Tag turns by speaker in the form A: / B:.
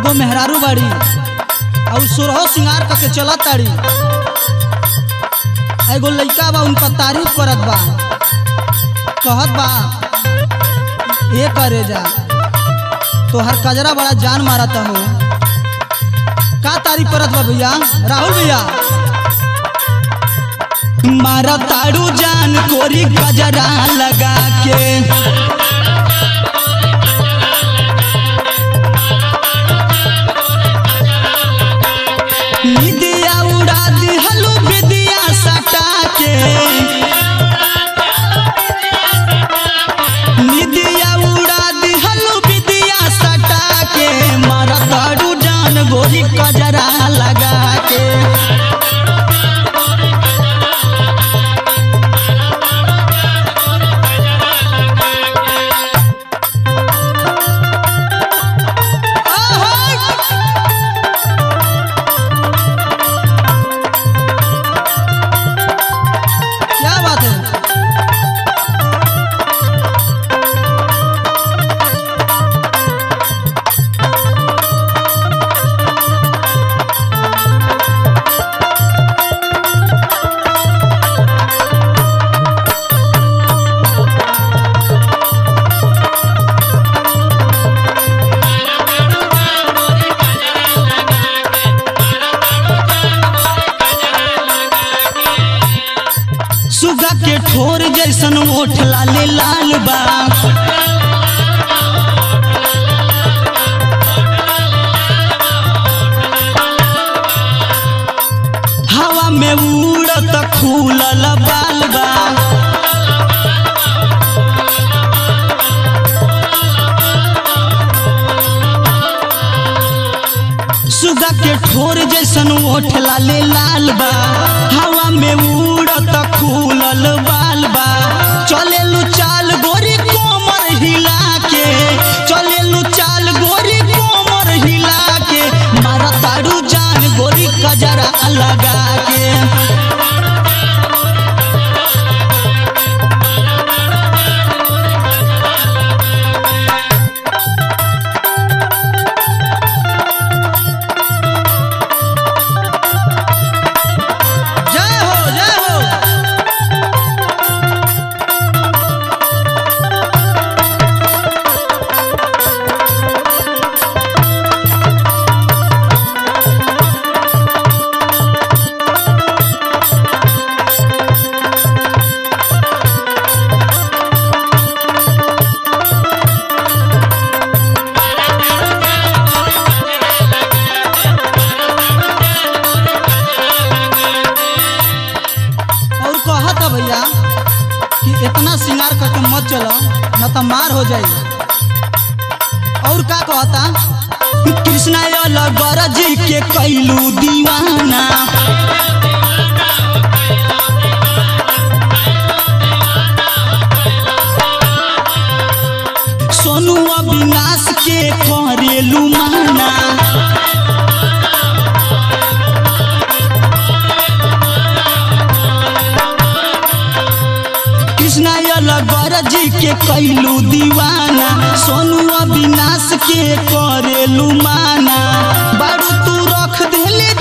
A: एगो मेहरारू बाड़ी और सोरहो सिंगार करके चलत ताड़ी आ एगो लइका बा उनका तारीफ करत बा कहत बा ये करे जा तोहर कजरा बड़ा जान मारत हो का तारीफ करत बा भैया राहुल भैया मारा ताड़ू जान कोरी गजरा लगा के निदिया उड़ा दिहलू विदिया सटा के निदिया उड़ा दिहलू विदिया सटा के मारा ताड़ू जान गोरी गजरा लगा के क्या बात है सुगा के ठोर जैसन ओठ लाले लाल बा हवा में उड़त खूलल बाल बा सुगा के ठोर जैसन ओठ लाले लाल बा हवा में उड़त खूलल बाल बा चलेलू चाल गोरी कोमर हिला के चलेलू चाल गोरी कोमर हिला के मारा तारू जान गोरी कजरा लगा के जय हो जय हो और कहत है भैया कि इतना श्रृंगार करके मत चलो न तो मार हो जाई और का कहता कृष्णा अलगर जी के कैलू दीवाना सोनू अविनाश के करेलू माना कृष्णा अलगर जी के कैलू दीवाना सोनू अविनाश के करेलू माना बारू तू रख देले